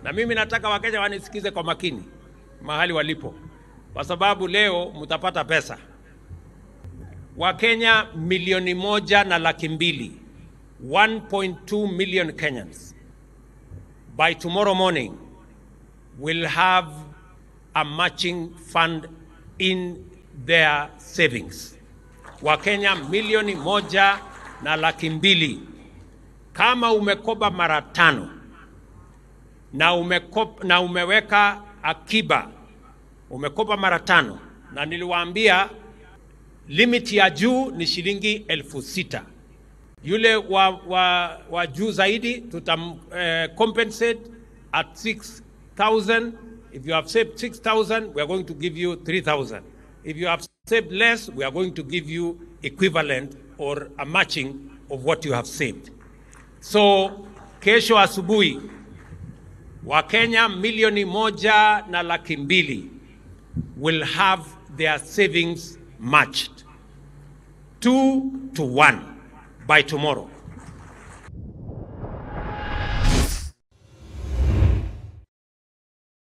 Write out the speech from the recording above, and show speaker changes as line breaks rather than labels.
Na mimi nataka Wakenya wanisikize kwa makini mahali walipo, kwa sababu leo mtapata pesa. Wakenya milioni moja na laki mbili 1.2 million Kenyans by tomorrow morning will have a matching fund in their savings. Wakenya milioni moja na laki mbili. Kama umekopa mara tano na, umekop, na umeweka akiba umekopa mara tano, na niliwaambia limit ya juu ni shilingi elfu sita. Yule wa, wa, wa juu zaidi tutam uh, compensate at 6000 if you have saved 6000 we are going to give you 3000 if you have saved less we are going to give you equivalent or a matching of what you have saved so kesho asubuhi wakenya milioni moja na laki mbili will have their savings matched two to one by tomorrow